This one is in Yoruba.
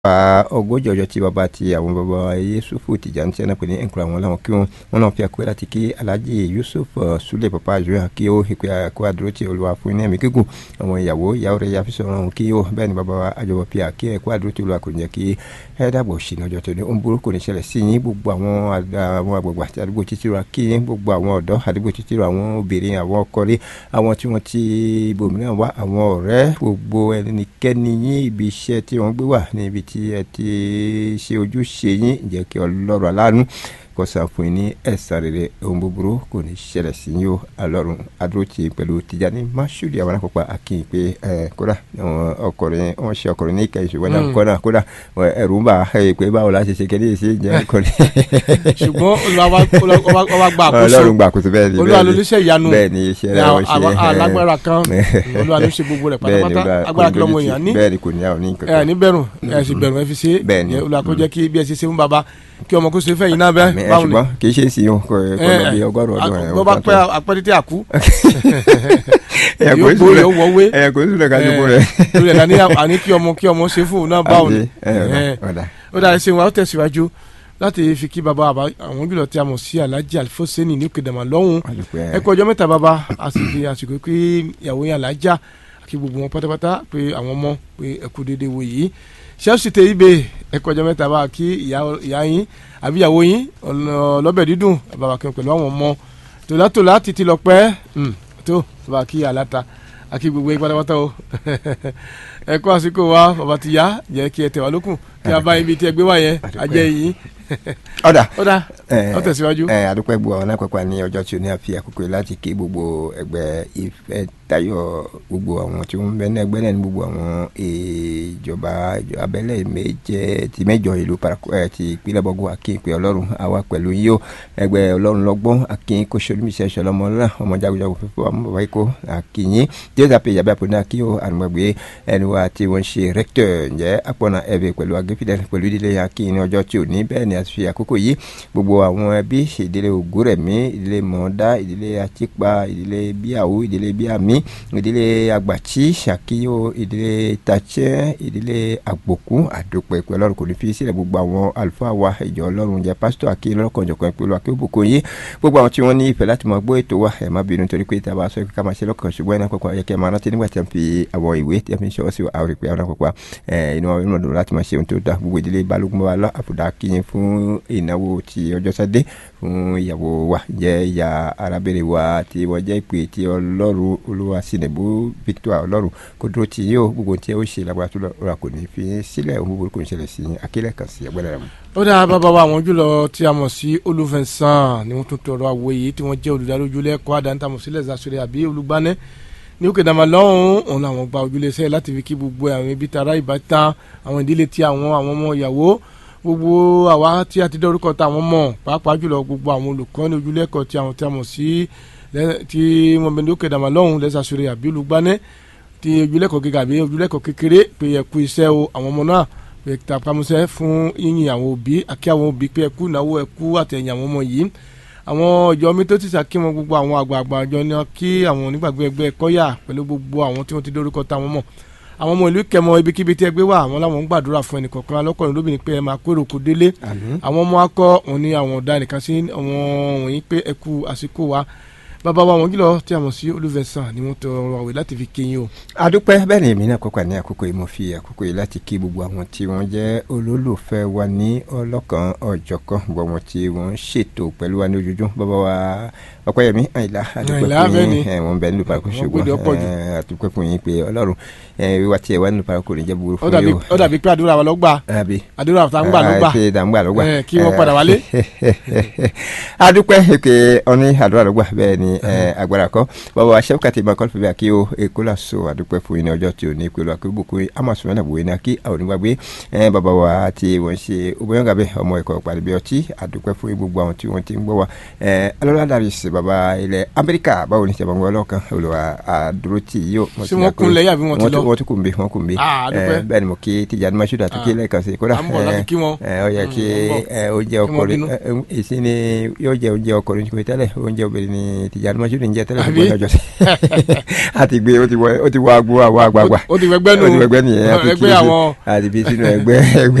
pa ogójì ọjọ́ tí bàbá ti àwọn bàbá Yusufu Tijani tí wọn pè ní nkura wọn làwọn kí wọn wọn náà fi àkóyè láti kí Alhaji Yusuf Sule papa àjọyọ̀ kí ó ìpè àkó àdúró tí Olúwa fún ní ẹ̀mí gígùn àwọn ìyàwó ìyàwó rẹ̀ yàfi sọ̀rọ̀ ọ̀hún kí ó bẹ́ẹ̀ ni bàbá àjọyọ̀ fi àkí ẹ̀kó àdúró tí Olúwa kò ní jẹ́ kí ẹ dàbọ̀ sí ní ọjọ́ tó ní ó ń burú kò ní ṣẹlẹ̀ sí yín gbogbo àwọn àwọn àgbègbè àti àdúgbò títí ra kí yín gbogbo àwọn ọ̀dọ́ àdúgbò títí ra àwọn obìnrin àwọn ọkọlé àwọn tí wọ́n ti ibòmíràn wá àwọn ọ̀rẹ́ gbogbo ẹnikẹ́ni yín ibi iṣẹ́ tí wọ́n gbé wà ní ibi tí ẹ ti ṣe ojúṣe yín jẹ́ kí ọlọ́run aláàánú kó san fún yín ní ẹ̀san rere ohun búburú kò ní ṣẹlẹ̀ sí yín o alọ́run adúrótì pẹ̀lú Tijani Mashood àwọn akópa akínyìn pé ẹ kódà ọkùnrin wọn ṣe ọkùnrin ní ìkẹyìn ṣùgbọ́n náà kódà kódà ẹ̀rù ń bà á pé báwo la ṣe ṣe kéde sí jẹ́ ọkùnrin. ṣùgbọ́n olùwà gba àkóso ọlọ́run gba àkóso bẹ́ẹ̀ ni olúwa ló níṣẹ́ ìyanu bẹ́ẹ̀ ni iṣẹ́ rẹ̀ wọ́n ṣe alágbára kan olúwa ló ṣe gbogbo rẹ̀ pátápátá agbára kí lọ́mọ èèyàn ní bẹ́ẹ̀ ni kò ní àwọn ní nǹkan ẹ ní bẹ̀rù ẹ sì bẹ̀rù ẹ fi ṣe Bẹ́ẹ̀ ni. olúwa kó jẹ́ kí bí ẹ ṣe ṣe fún baba kí ọmọ kó ṣe fẹ́ yín náà bẹ́ẹ̀ ẹ báwo ni ṣùgbọ́n kì í ṣe é sí o kò kò lọ bí ọgọ́rùn ọdún ẹ̀ bọ́ bá pẹ́ apẹ́tẹ́tẹ́ àkú ẹ̀yà kò yóò sí gbóyè ó wọ́wé ẹ̀yà kò sí lọ́ka jókòó rẹ̀. lórí ẹ̀ lání àní kí ọmọ kí ọmọ ṣe fún òun náà báwo ni ẹ̀ ọ̀dà ó dáa ṣe wọn á tẹ̀síwájú láti fi kí baba àbá àwọn jùlọ tí a mọ̀ sí Alhaji Alifoseni ní òkèdàmà lọ́hùn ẹ kú ọjọ́ mẹ́ta baba a sì fi àsìkò pé ìyàwó yẹn Alhaja kí gbogbo wọn pátápátá pé àwọn ọmọ pé ẹ kú déédéé wo yìí ṣẹ́ẹ̀sì tẹ ibè ẹ kú ọjọ́ mẹ́ta bá kí ìyá yín àbí ìyàwó yín ọlọ́bẹ̀ dídùn bàbá kí pẹ̀lú àwọn ọmọ tòlátòlá títí lọ pẹ́ tó bàbá kí aláta àkí gbogbo yín pátápátá o ẹ kú àsìkò wa bàbá ti yá jẹ́ kí ẹ tẹ̀ wá lókun kí a bá ibi tí ẹ gbé wá yẹn ajẹ́ yìí ọ̀dà ó dá ó tẹ̀síwájú. ẹ adúpẹ́ gbọ́ àwọn alápẹ̀pẹ̀ ní ọjọ́ tí o ní àfi àkókò yìí láti kí gbogbo ẹgbẹ́ ìfẹ́ tayọ gbogbo àwọn tí wọ́n ń bẹ ní ẹgbẹ́ náà ní gbogbo àwọn ìjọba abẹ́lé méje ti mẹ́jọ ìlú parako ẹ ti ìpínlẹ̀ bọ́gọ́ akin pé ọlọ́run àwa pẹ̀lú yíyó ẹgbẹ́ ọlọ́run lọ́gbọ́n akin kó solúmísẹ́ sọlọ́mọ náà ọmọ jagunjagun fífọ́ ọmọ bàbá ikó akinyin jésù àpè ìyàbẹ̀ àpò náà kí o àrùnmọ̀gbé ẹni wa tí wọ́n ṣe rẹ́kítọ̀ ǹjẹ́ àpọ̀nà ẹ̀bẹ̀ pẹ̀lú agẹ́fídẹ́ pẹ̀lú ìdílé akin ní ọjọ́ tí ò ní bẹ́ẹ̀ ni a fi àkókò yìí gbogbo àwọn ẹbí ìdílé ògúrẹ̀mí ìdílé mọ̀ọ́dá ìdílé àtìpa ìdílé bíàwó ìdílé bíàmí ìdílé àgbàtí ṣàkíyò ìdílé tàtsẹ́ ìdílé àgbòkú àdópẹ́ pẹ̀lú ọlọ́run kò ní fi sílẹ̀ gbogbo àwọn àlùfáà wa ìjọ ọlọ́run jẹ́ pásítọ̀ àkí lọ́kànjọ̀kan pẹ̀lú akéwòbòkò yìí gbogbo àwọn tí wọ́n ní ìfẹ́ láti máa gbọ́ ètò wa ẹ̀ má bínú torí pé tá a bá sọ pé ká máa ṣe lọ́kàn ṣùgbọ́n iná pọ̀pọ̀ ayẹkẹ́ máa rántí nígbà tí a fi àwọn ìwé tí a fi ń ṣọwọ́ sí àwọn ìpè àwọn pọ̀pọ̀ inú àwọn ìrìnàjò láti máa ṣe ohun tó dá gbogbo ìdílé balógun bá wa lọ àfùdá kíyìn fún ìnáwó ti ọjọ́ sádé fún ìyàwó wa jẹ́ ìyá arábìnrin wa tí wọ́n jẹ́ ìpè tí ọlọ́run olúwa sinabu victor ọlọ́run kó dúró tí yóò gbogbo tí ó ṣe lágbára tó lọ́ra kò ní fi sílẹ̀ ohun búburú kò ní ṣẹlẹ̀ sí akílẹ̀ kan sí ẹgbẹ́ rẹ̀ mu. ó dáa bàbá wa àwọn jùlọ tí a mọ̀ sí olùfẹ̀sán ni wọ́n tún tọrọ àwòye tí wọ́n jẹ́ olùdarí ojúlẹ̀ ẹ̀kọ́ àdáńtàmọ̀ sílẹ̀ zasore àbí olùgbànẹ́ ní òkè dàmà lọ́hùn òun làwọn gba ojúlé iṣẹ́ láti fi kí gbogbo àwọn ibi tara ìbátan àwọn ìdílé tí àwọn àwọn ọmọ ìyàwó gbogbo àwa tí a ti dọ́rúkọ ta àwọn mọ̀ pàápàá jùlọ gbogbo àwọn olùkọ́ ní ojúlé ẹ̀kọ́ tí àwọn tí a mọ̀ sí tí wọ́n bẹ ní òkè dàmà lọ́hùn lẹ́sàsọ̀rọ̀ àbí olùgbànẹ́ tí ojúlé ẹ̀kọ́ gíga àbí ojúlé ẹ̀kọ́ kékeré pé ẹ kú iṣẹ́ o àwọn ọmọ náà pé tapamusẹ́ fún yíyin àwọn òbí àkí àwọn òbí pé ẹ kú ìnáwó ẹ kú àtẹ̀yìn àwọn ọmọ yìí àwọn ìjọ mi tó ti sàkí wọn gbogbo àwọn àgbààgbà àjọ ní kí àwọn onígbàgbé ẹgbẹ́ kọ́yà pẹ̀lú gbogbo àwọn tí wọ́n ti dórúkọ táwọn mọ̀ àwọn ọmọ ìlú kẹmọ ibikíbi tí ẹgbẹ́ wà àwọn làwọn ń gbàdúrà fún ẹnìkọ̀ọ̀kan alọ́kọ̀ọ́rin lóbìnrin pé ẹ máa kó èrò kó délé àwọn ọmọ akọ òun ni àwọn ọ̀dà nìkan sí àwọn wọ̀nyí pé ẹ kú àsìkò wa bàbá wa wọn jùlọ tí a mọ̀ sí olùfẹ̀sán ni wọ́n tọrọ àwẹ̀ láti fi kéyìn o. adúpẹ́ bẹ́ẹ̀ ni èmi náà kópa ní àkókò yìí mo fi àkókò yìí láti kí gbogbo àwọn tí wọ́n jẹ́ olólùfẹ́ wa ní ọlọ́kan ọ̀jọ̀kan gbogbo àwọn tí wọ́n ṣètò pẹ̀lú wa ní ojoojúmọ́ bàbá wa ọpẹ́yẹmí àyìnlá adúpẹ́ fún yín wọ́n bẹ nílùú parako ṣùgbọ́n adúpẹ́ fún yín pé ọlọ́run wíwá tiẹ̀ wá nílùú parako ní jẹ́ burú fún yín o. ó dàbí pé àdúrà wa ló gbà àdúrà tá ń gbà ló gbà ṣe dà ń gbà ló gbà kí wọ́n padà wálé. adúpẹ́ pé ọní àdúrà ló gbà bẹ́ẹ̀ ni agbára kọ́ bàbá wa sẹ́fúkàtì máa kọ́ fún mi àkí o èkó là so àdúpẹ́ fún yín ní ọjọ́ tí o ní pẹ̀lú àkébùkù amọ̀sùnmọ́ náà bòye ní àkí àwọn onígbàgbé bàbá wa tí wọ́n ṣe obìnrin ọmọ ẹ̀kọ́ pàdébí ọtí àdúpẹ́ fún gbogbo àwọn tí wọ́n ti ń gbọ́ wa alọ́lá dàrísì bàbá ilẹ̀ amẹ́ríkà báwo ni sẹ́wọ̀n gbọ́ lọ́kàn olùwà àdúró tí yóò. ṣé wọ́n kun lẹ́yìn àbí wọ́n ti lọ. wọ́n tún kùn bí wọ́n kùn bí. bẹ́ẹ̀ ni mo kí Tijani Mashood àti kí lẹ́ẹ̀kan sí kódà ó yẹ kí ó jẹ́ ọkùnrin èsì ni yóò jẹ́ oúnjẹ ọkùnrin tẹ́lẹ̀ oúnjẹ obìnrin ni Tijani Tìjàní Mọ́ṣúdì ń jẹ́ tẹ́lẹ̀ Àbí? fún ọjọ́ sí àti gbé ó ti wọ ó ti wọ agbo àwọn àgbààgbà ó ti fẹgbẹ́ nù ó ti wọ ẹgbẹ́ nìyẹn àti ẹgbẹ́ kí- àwọn àti bí sínú ẹgbẹ́ ẹgbẹ́